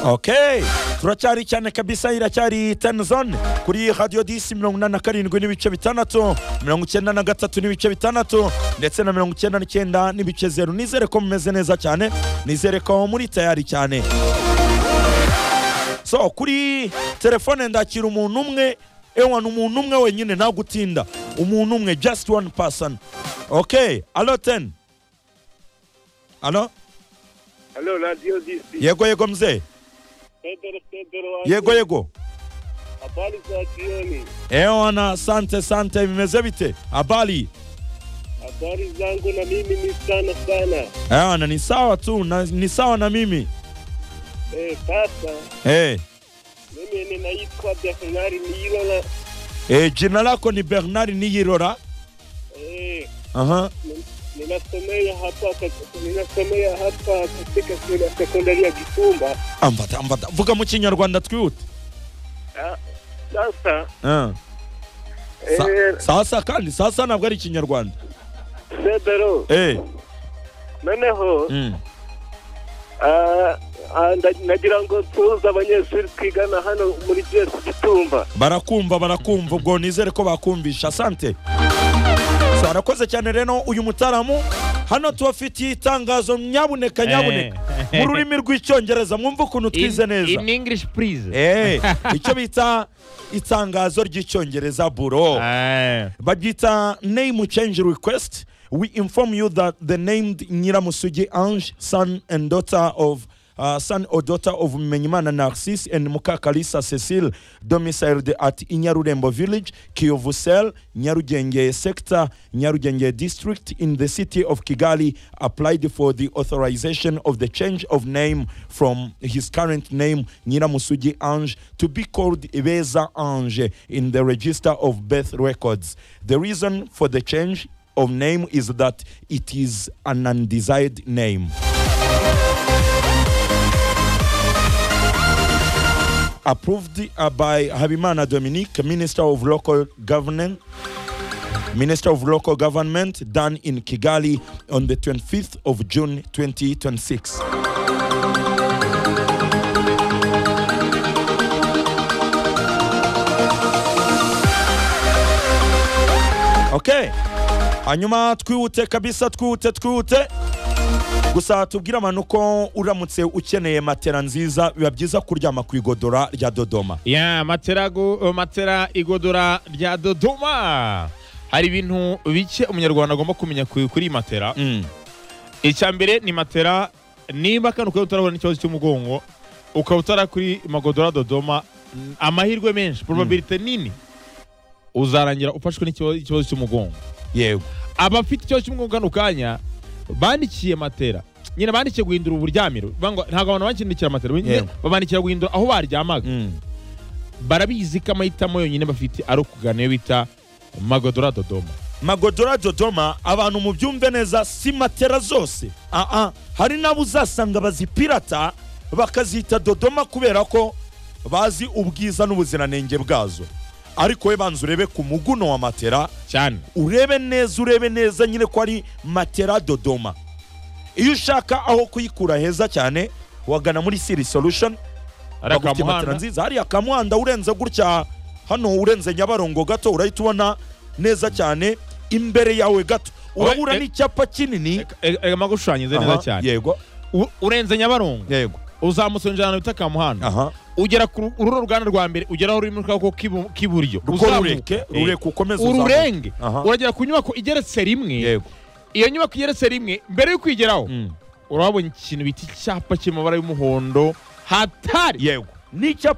okay turacyari cyane kabisa iracyari teni zone kuri radiyo disi mirongo inani na karindwi n'ibice bitandatu mirongo icyenda na gatatu n'ibice bitandatu ndetse na mirongo icyenda n'icyenda n'ibice zeru nizere ko mumeze neza cyane nizere ko muri tayari cyane so kuri telefone ndakira umuntu umwe ewa ni umuntu umwe wenyine nta gutinda umuntu umwe just one person okay alo teni alo Halo Radio DP. yego yego mzee Pedro Pedro wangu. yego yego Habari za jioni. ewana asante sante bimeze bite habari Habari zangu na mimi ni sana sana. ewana ni sawa tu na, ni sawa na mimi Eh, sasa hey. mimi ninaitwa Bernard Nirola. e, jina lako ni bernard niyirora Eh, aha nin- ninasomea hapa kat- ninasomea hapa katika shule ya sekondari ya Gitumba. ambata ambata vuga mu kinyarwanda twihute Ah, Sasa Ah. Sa- eh, sasa kandi sasa ntabwo ari ikinyarwanda Pedro Eh, noneho mm. ah, ah, nda- nagira ngo tuze abanyeshuri twigana hano muri JS Gitumba. barakumva barakumva ubwo nizere ko bakumvisha asante So, arakoze cyane rero uyu mutaramu hano tubafitiye itangazo nyabuneka nyabuneka Eh. mu rurimi rw'icyongereza mwumve ukuntu twize in, neza in English, please. Eh, icyo bita itangazo ry'icyongereza buro Ah, babyita name change request we inform you that the named nyiramusugi ange son and daughter of Uh, son or daughter of Menyimana Narcisse and Mukakalisa Cecile, domiciled at Inyarurembo village, Kiyovu Cell, Nyarugenge sector, Nyarugenge district in the city of Kigali, applied for the authorization of the change of name from his current name, Nyiramusugi Ange, to be called Ibeza Ange in the register of birth records. The reason for the change of name is that it is an undesired name. approved uh, by Habimana Dominique, Minister of Local Government, Minister of Local Government, done in Kigali on the 25th of June 2026. Okay. Hanyuma twihute kabisa twihute twihute gusa tubwire abantu ko uramutse ukeneye matera nziza biba byiza kuryama ku igodora rya dodoma yeah, matera, gu, uh, matera igodora rya Dodoma. Hari ibintu bike umunyarwanda agomba kumenya ku- kuri iyi matera. Mm. Icya mbere ni matera niba kano ukaba utarabona n'ikibazo cy'umugongo ukaba utara kuri magodora Dodoma mm, amahirwe menshi probabilite nini uzarangira ufashwe n'ikibazo ikibazo cy'umugongo. yego abafite ikibazo cy'umwuga kano kanya bandikiye matera nyine bandikiye guhindura uburyamiro Bangwa- ntabwo abantu bakindikira matera nyine Yego. babandikira guhindura aho baryamaga Mm. barabizi ko amahitamo yonyine bafite ari ukugana iyo bita magodora dodoma magodora dodoma abantu mubyumve neza si matera zose aa hari n'abo uzasanga bazipirata bakazita dodoma kubera ko bazi ubwiza n'ubuziranenge bwazo ariko we banza urebe ku muguno wa matera cyane urebe neza urebe neza nyine ko ari matera dodoma iyo ushaka aho kuyikura heza cyane wagana muri siri solution ari bagufitiye matera akamuhanda nziza hariya kamuhanda urenze gutya hano urenze nyabarongo gato urahita ubona neza cyane imbere yawe gato urabura eh, n'icyapa kinini magushushanyije Aha, neza cyane yego U- urenze nyabarongo yego uzamutse winjira ahantu bita kamuhanda aha ugera ku ru- ururo ruganda rwa mbere ugeraho rurimo akaboko k'ibu- k'iburyo ruko Uzamuka. rureke Eh. rureke ukomeze uzamuke. ururenge Aha. uragera ku nyubako igeretse rimwe yego iyo nyubako igeretse rimwe mbere yo kuyigeraho Mm. urabona ikintu bita icyapa cy'amabara y'umuhondo hatari yego n'icyapa